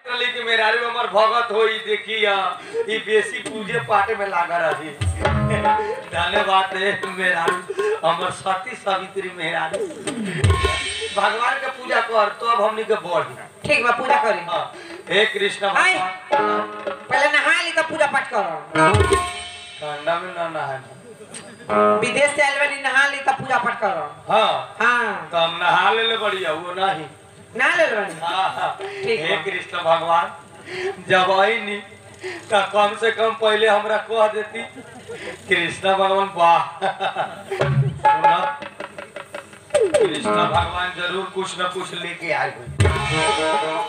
कहली कि मेहरारू हमर भगत होई देखी ई बेसी पूजे पाठ में लागा रही धन्यवाद रे मेहरारू हमर सती सावित्री मेहरारू भगवान के पूजा कर तो अब हमनी के बढ़ी ठीक बा पूजा करी हाँ, हे कृष्ण आय। भगवान पहले नहा ली तब पूजा पाठ करो ठंडा में ना नहाना विदेश से आइल बानी नहा ली तब पूजा पाठ करो हाँ हाँ तो हम नहा ले ले बढ़िया वो नहीं नहा ले बानी हाँ, हाँ। ठीक हे बा। कृष्ण भगवान जब आई नी तो कम से कम पहले हमरा कह देती कृष्ण भगवान वाह सुना कृष्ण भगवान जरूर कुछ न कुछ लेके आए हुए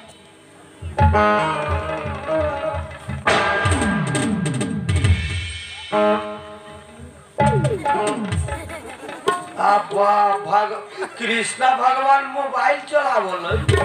अब भग कृष्णा भगवान मोबाइल चलावल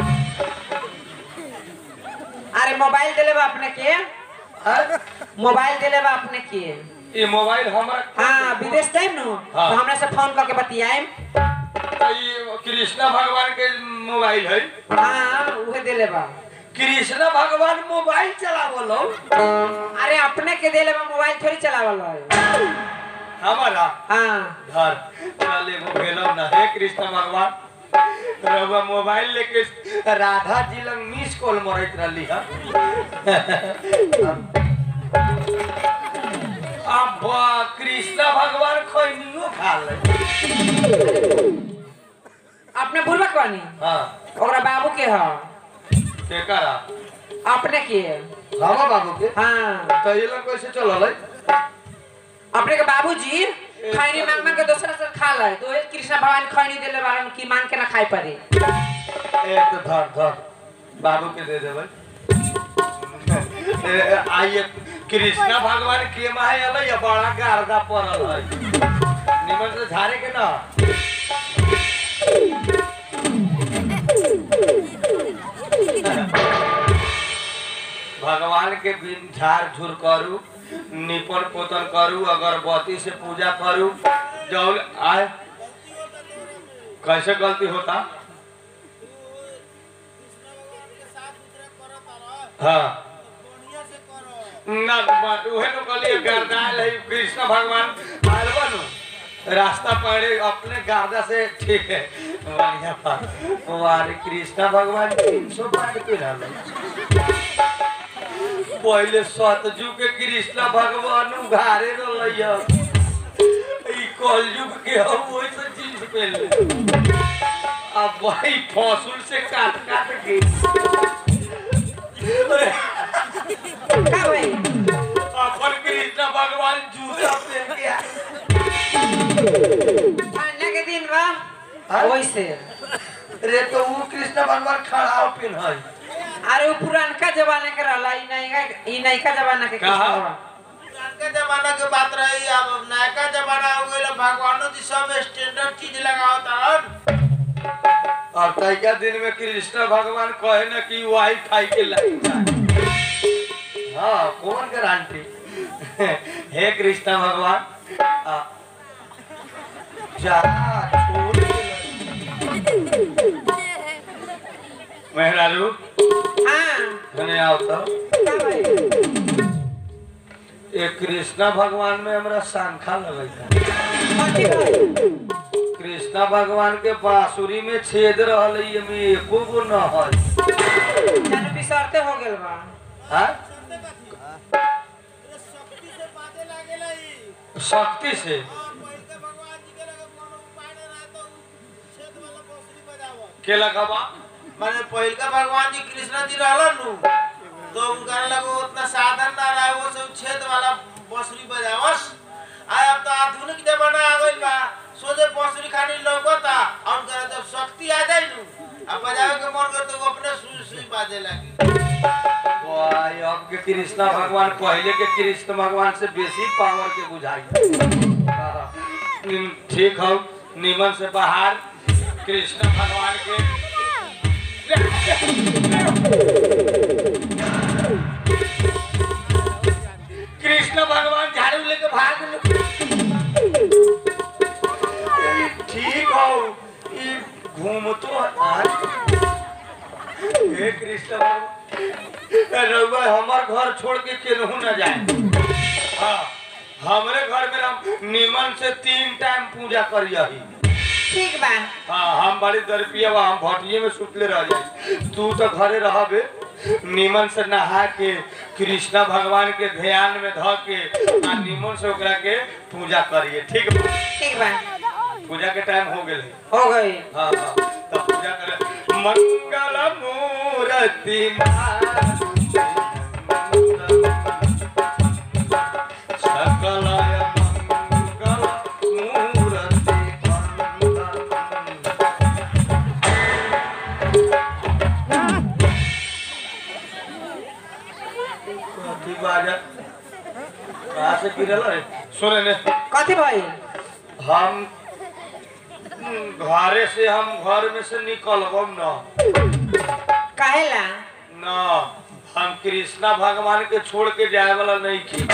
अरे मोबाइल दिले बा अपने के हैं? मोबाइल दिले बा अपने के ये मोबाइल हमरा हाँ विदेश टाइम नु हाँ। तो हमरा से फोन करके बतियाएम तो ये कृष्णा भगवान के मोबाइल है हाँ उहे दिले बा कृष्णा भगवान मोबाइल चलावल अरे अपने के दिले बा मोबाइल थोड़ी चलावल है हमारा हाँ धर चल एगो भेलो ना हे कृष्ण भगवान रउआ मोबाइल लेके राधा जी लंग मिस कॉल मरत रहली है अब कृष्ण भगवान खैनियो खा ले अपने बुलबक बानी हाँ ओकरा बाबू के ह केकरा अपने के रामा बाबू के हाँ तो ये लोग कैसे चलल है अपने के बाबूजी खैनी मांग मांग के दूसरा से खा ले तो ये कृष्ण भगवान खैनी दिले बारन की मांग के ना खाए पड़े ए तो धर धर बाबू के दे देबै ए, आइए कृष्णा भगवान के माहे अलै या बड़ा गारदा पड़ल है निमन से झारे के ना भगवान के बिन झाड़ झूर करू निपन पोतन करू अगरबत्ती से पूजा करू जौल आए कैसे गलती होता हाँ ना बा- उहे तो कहलिए गर्दाल है कृष्ण भगवान आयल बनु रास्ता पड़े अपने गार्दा से ठीक है बढ़िया बात हमारे कृष्ण भगवान तीन सौ पाठ पे रहल पहले सतजू के कृष्ण भगवान उघारे रहल ई कलयुग के हम वैसे जींस पहन ले अब भाई फसुल से काट काट के अरे का भाई अपन कृष्ण भगवान जूता पहन के आए। ठंडा के दिन बा हाँ? वैसे रे तो वो कृष्ण भगवान खड़ा पिन है अरे वो पुरानका जमाना के रहला ई नैका ई नैका जमाना के कहा? कृष्ण बा। पुरानके जमाना के बात रही अब नयका जमाना हो गइल भगवानो जी सब स्टैंडर्ड चीज लगावत और तैका दिन में कृष्ण भगवान कहे न कि वाईफाई के लाइन जाए हाँ कौन गारंटी हे कृष्ण भगवान आ, जा छोड़ दे। मेहरारू हाँ धने आओ तो का भाई ये कृष्णा भगवान में हमरा शंखा लगे था कथी भाई कृष्णा भगवान के बांसुरी में छेद रहल है, एमे एको गो न है जानो बिसरते हो गेल बा हाँ? शक्ति से बाते लागेला ई शक्ति से और पहिलके भगवान जी के लगे कोनो उपाय न रहे तो उ छेद वाला बांसुरी बजावत के लगवा माने पहिलका भगवान जी कृष्ण जी रहलन नु तो उनका लगे उतना साधन ना रहे वो सब छेद वाला बांसुरी बजावस आय अब तो आधुनिक जमाना आ गइल बा सोझे बांसुरी खानी लौकता और उनका जब शक्ति आ जाई नु अब बजावे के मन कर तो वो अपने सुई सुई बाजे लगी वाह, अब के कृष्णा भगवान पहले के कृष्ण भगवान से बेसी पावर के बुझाई हाँ, निम- ठीक हो निमन से बाहर कृष्ण भगवान के कृष्ण भगवान झाड़ू लेके भाग लो ठीक हो ई घूमतो आज हे कृष्ण भगवान रउआ हमार घर छोड़ के केनहू न जाए हाँ हमरे घर में हम निमन से तीन टाइम पूजा करियही ठीक बा हाँ हम बड़ी दरपिया बा हम भटिये में सुतले रह जाई तू तो घरे रहबे निमन से नहा के कृष्णा भगवान के ध्यान में ध के आ निमन से ओकरा के पूजा करिए ठीक बा ठीक बा पूजा के टाइम हो गेल हो गई हाँ हाँ तब पूजा करे मंगल मूर्ति सकलय मंगल मूर्ति कथी बाजा कहाँ से गिरल रे सुने ने कथी भइल हम घरे से हम घर में से निकलबम न काहेला न हम कृष्णा भगवान के छोड़ के जाए वाला नहीं की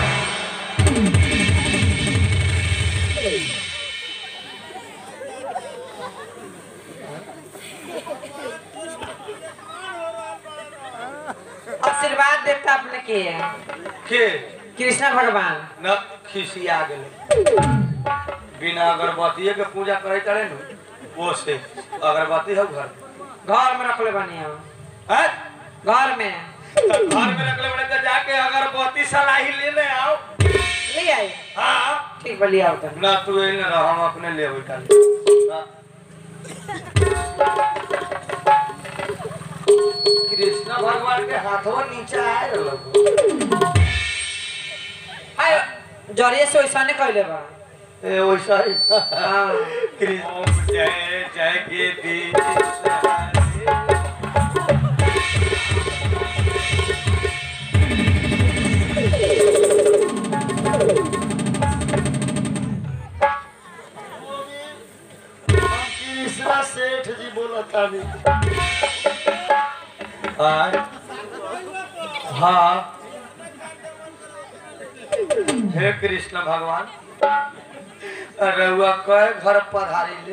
आशीर्वाद देता अपने के के कृष्ण भगवान न खिसिया गेले बिना अगरबत्ती के पूजा करे तड़े न वो से अगरबत्ती हो घर घर में रखले बनी हम हैं घर में तो घर में रखले बड़े तो जाके अगरबत्ती सलाही लेने आओ ले आई हाँ ठीक बा लिया तो ना तू एल न रह हम अपने ले बैठा कृष्ण भगवान के हाथों नीचे आए रहलो हाय जरिए से वैसा नहीं कहले बा ए वैसा ही हाँ कृष्ण जय जय के दी कृष्णा सेठ जी बोलता नहीं हाँ हे कृष्ण भगवान रउआ कय घर पधारी ले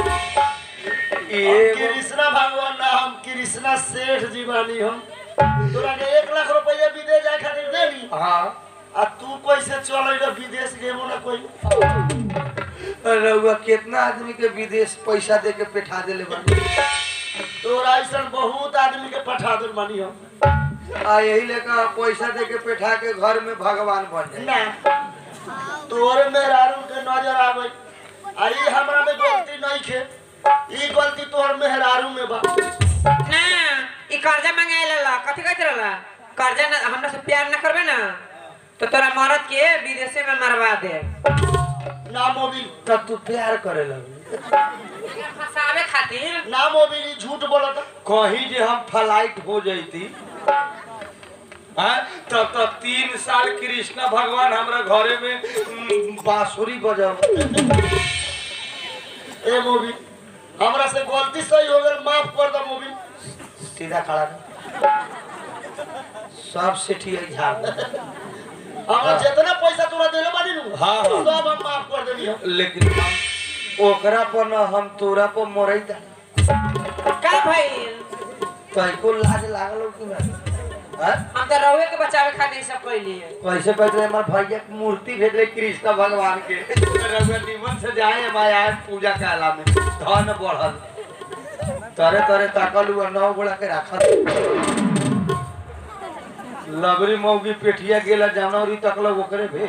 एगो कृष्णा भगवान ना हम कृष्णा सेठ जी बानी हम तोरा के एक लाख रुपया विदेश जाए खातिर देनी हाँ आ तू कैसे चल रही विदेश गेबो ना कोई रउआ कितना आदमी के विदेश पैसा दे के पेठा देले बानी तोरा ऐसा बहुत आदमी के पठा दे बानी हम आ यही लेकर पैसा दे के पेठा के घर में भगवान बन जाए ना तोरे मेहरारू के नजर आवे आई हमरा में गलती नहीं खे ई गलती तोहर मेहरारू में बा ना ई कर्जा मांगे ला कथी कहत रहला कर्जा ना हमरा से प्यार ना करबे ना तो तोरा मरद के विदेशे में मरवा दे ना मोबिल तब तू प्यार करे लगी फसावे खातिर ना मोबिल ई झूठ बोलता कहीं जे हम फ्लाइट हो जैती हाँ तब तब तीन साल कृष्ण भगवान हमरा घरे में उम, बांसुरी बजाव ए मोबिल हमरा से गलती सही हो गई माफ कर दो मोबिल सीधा खड़ा रह सब से ठीक झाड़ दे। हमरा जितना पैसा तोरा देले बानी नु हाँ, हाँ। सब हम माफ कर देनी हम लेकिन हम ओकरा पर न हम तोरा पर मरैता का भइल तैको लाज लागल कि ना हाँ? हम तो रहुए के बचावे खातिर ई सब कइली कैसे कहते हमार भैया के मूर्ति भेज रहे कृष्ण भगवान के रघुआ निमन से जाए माया पूजा काला में धन बढ़ल तरे तरे ताकल हुआ नौ गोला के रखल लबरी मौगी पेठिया गेला जानवरी तकल ओकरे भे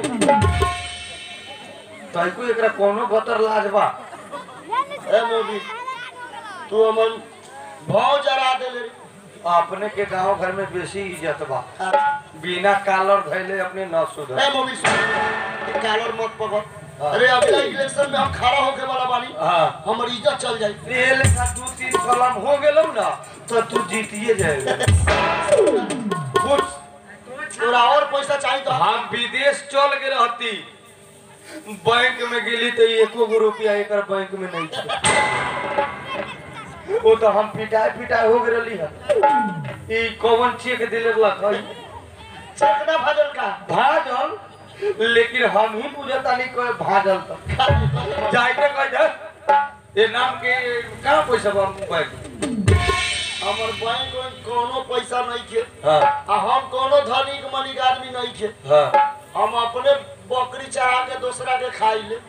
तैको एकरा कोनो बतर लाज बा ए मोबिल तू हमन भाव जरा देले रे। अपने के गांव घर में बेसी इज्जत बा हाँ। बिना कालर धैले अपने न सुधर ए मोबिल सुन ई कालर मत पकड़ हाँ। अरे अगला इलेक्शन में हम खड़ा होके वाला बानी हाँ हमर इज्जत चल जाई रेल का दू तीन कलम हो गेलौ ना तो तू जीतिए जाएगा कुछ तोरा और पैसा चाहिए तो हम विदेश चल के रहती बैंक में गेली तो एको गो रुपया एक बैंक में नहीं था वो तो हम पिटाए पिटाए हो गए है ई कौन चेक दिले लख चेक ना भजल का भाजल लेकिन हम ही बुझता नहीं कोई भाजल तो जाए के कह जा ये नाम के कहाँ पैसा बा बैंक हमर बैंक में कोनो पैसा नहीं खे हाँ आ हम कोनो धनिक मनिक आदमी नहीं खे हाँ हम अपने बकरी चढ़ा के दूसरा के खाई ले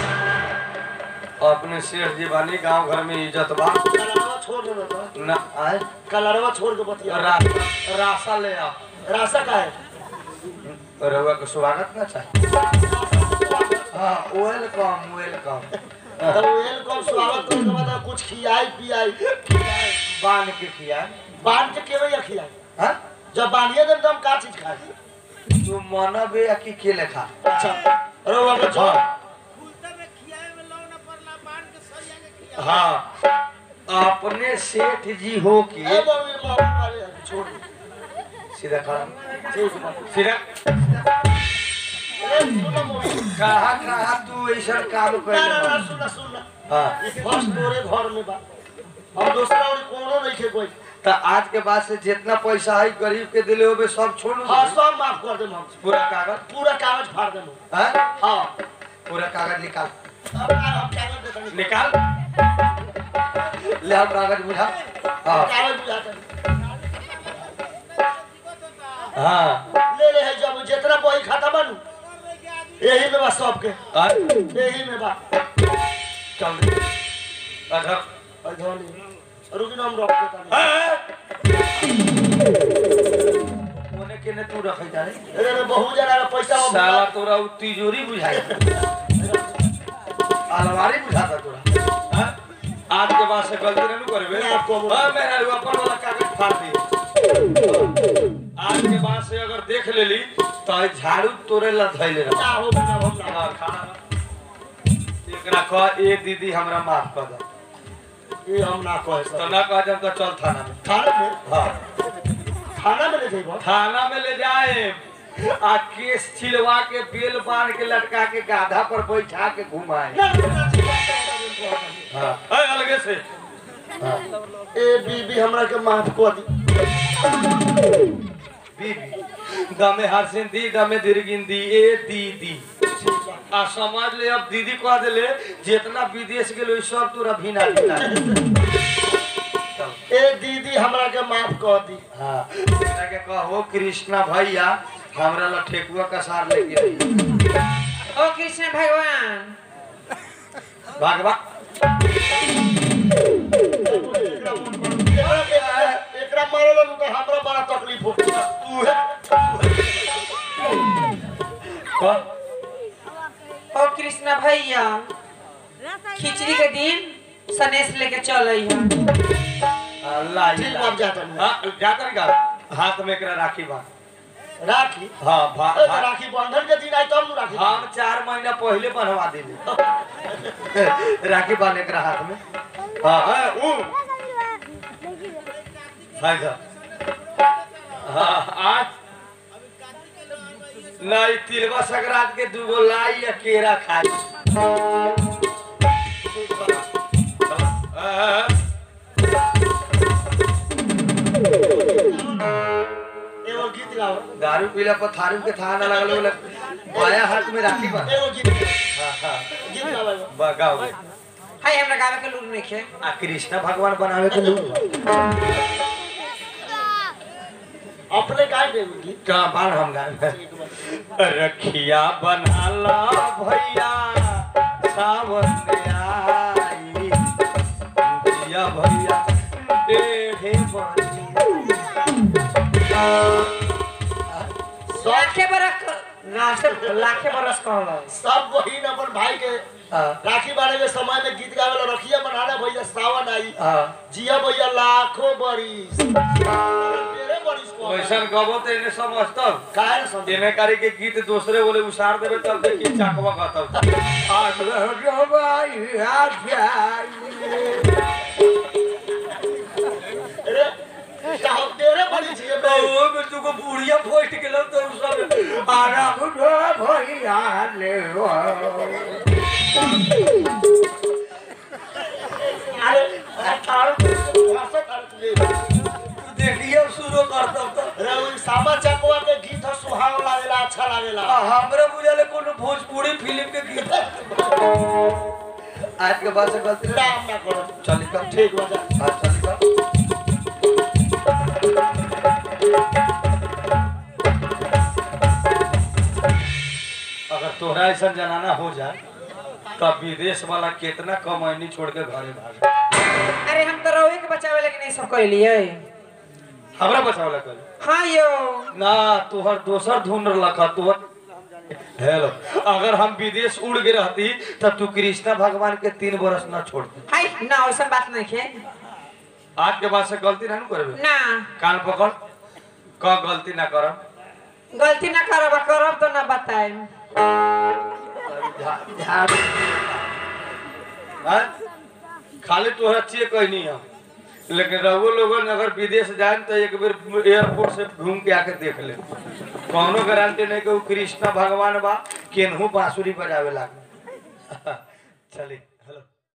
अपने सेठ जी बानी गांव घर में इज्जत बा कलरवा छोड़ दे बेटा ना आए कलरवा छोड़ के बतिया रा, राशा ले आओ राशा का है रउआ के स्वागत ना चाहिए हाँ वेलकम वेलकम तो वेलकम स्वागत करके बाद कुछ खियाई पियाई बांध के खिया बांध के केवे या खियाई हाँ जब बांधिए देम तो हम का चीज खाई तू मनबे या कि के लेखा अच्छा अरे बाबा छोड़ हाँ फूलता में खियाए में लौ न पड़ला बांध के सरिया के खिया हाँ अपने सेठ जी हो ए के बाबू बाबू मारे छोड़ दे। सीधा खड़ा ठीक है सीधा ए सुनो मोरी कहा कहा तू ऐसा काम ना ना ना कर सुन सुन हाँ ई फर्स्ट तोरे घर में बा हम दूसरा और कोनो नहीं खे कोई तो आज के बाद से जितना पैसा है गरीब के दिले होबे सब छोड़ हाँ सब माफ कर देम हम पूरा कागज पूरा कागज फाड़ देम हाँ हाँ पूरा कागज निकाल अब हम कागज दे देंगे निकाल ले हम कागज बुझा हाँ कागज बुझाते हाँ ले ले है जब जितना बही खाता बनू यही में बा सबके हाँ, यही में बा चल अधर अधोनी रुकिन हम रख देता नहीं ओने के ने तू रखे जाने अरे रे बहुत जना का पैसा हम साला तोरा उ तिजोरी बुझाई अलमारी बुझाता तोरा हाँ? आज के बाद से गलती नहीं करबे ना, कबो। हां मेरा ऊपर वाला कागज फाड़ दी आज के बाद से अगर देख लेली तो ई झाड़ू तोरे ला धइले रह ना हो बिना हम ना हां खाना एकरा कह ए दीदी हमरा माफ कर दे ये हम ना कहे तो सब ना कह जब तो चल थाना में थाना में हां थाना में ले जाइबो थाना में ले जाए आ केस छिलवा के बेल बांध के लटका के गाधा पर बैठा के घुमाए ना ना, ना ठीक बात है, बात है। हाँ ए, अलगे से ए बीबी हमरा के माफ कर दी बीबी दमे हरसिन दी दमे दिरगिन दी ए दीदी आ समझ ले अब दीदी कह देले जितना विदेश गेलो सब तोरा भिना भिना चल। ए दीदी हमरा के माफ कर दी हाँ एकरा के कहो कृष्णा भैया हमरा ला ठेकुआ का सार लेके आई ओ कृष्ण भगवान भागवा एकरा के- एकरा मारल नु तो हमरा बड़ा तकलीफ हो तू है कह ओ कृष्ण भैया खिचड़ी के दिन सनेश लेके चल आई है अल्लाह ठीक बात जाता नहीं हाँ जाकर का हाथ में एकरा राखी बा राखी हाँ भा, ए, तो भा, राखी बंधन के दिन आई तब नु राखी हम चार महीना पहले बनवा दिले राखी बांधे एकरा हाथ में हाँ हाँ ऊ भाई साहब हाँ आज नहीं तिलवा संक्रांत के दूगो लाई या केरा खाई हाँ, एगो गीत गाओ दारू पीला पर थारू के थाह ना लगल बोले बाया हाथ में राखी बा एगो गीत हाँ हाँ गीत गाओ एगो। बगाओ हाय हमरा गावे के लूर नहीं खे आ कृष्ण भगवान बनावे के लोग अपने गाय देवी गीत का बाण हम गाए रखिया बनाला भैया सावन आई दिया भैया देहे बनी लाखे बरस ना से लाखे बरस कहला सब बहिन अपन भाई के हाँ राखी बारे के समय में गीत गावे ला रखिया बनाना भैया सावन आई हाँ जिया भैया लाखों बरिस तेरे बरिस को वैसन गबो तो इन्हें समझता काहे न समझे देने कारी के गीत दूसरे बोले उसार देवे तब देखिए चाकवा कहता आज रह भाई आ अरे कहो तेरे बरिस ये बे ओ में तुको बुढ़िया फट गेलो तो उ सब आराम दो भैया ले अरे अठारह भाषा करते देखिए शुरू करता तो अरे वो सामा चकवा के गीत ह सुहाव लागेला अच्छा लागेला हमरा बुझाले कोनो भोजपुरी फिल्म के गीत आज के बाद से गलती नाम ना करो चली कम ठीक बजा हाँ चली कम तोहरा ऐसा जनाना हो जाए तब विदेश वाला कितना कमैनी छोड़ के घरे भागे अरे हम तो रहुए के बचावे लेकिन नहीं सब कर लिए हमरा बचावला कल हाँ यो ना तोहर दोसर ढूंढ रखा तोहर हेलो अगर हम विदेश उड़ गए रहती तब तू कृष्णा भगवान के तीन बरस ना छोड़ती हाय ना वैसा बात नहीं है आज के बाद से गलती ना करबे ना कान पकड़ क गलती ना करब गलती ना करब करब तो ना बताए हाँ? खाली तोहरा चाहिए कहनी हम लेकिन रघु लोगन अगर विदेश जाए तो एक बेर एयरपोर्ट से घूम के आके देख ले कौनो गारंटी नहीं कि वो कृष्णा भगवान बा केनहू बांसुरी बजावे लाग चली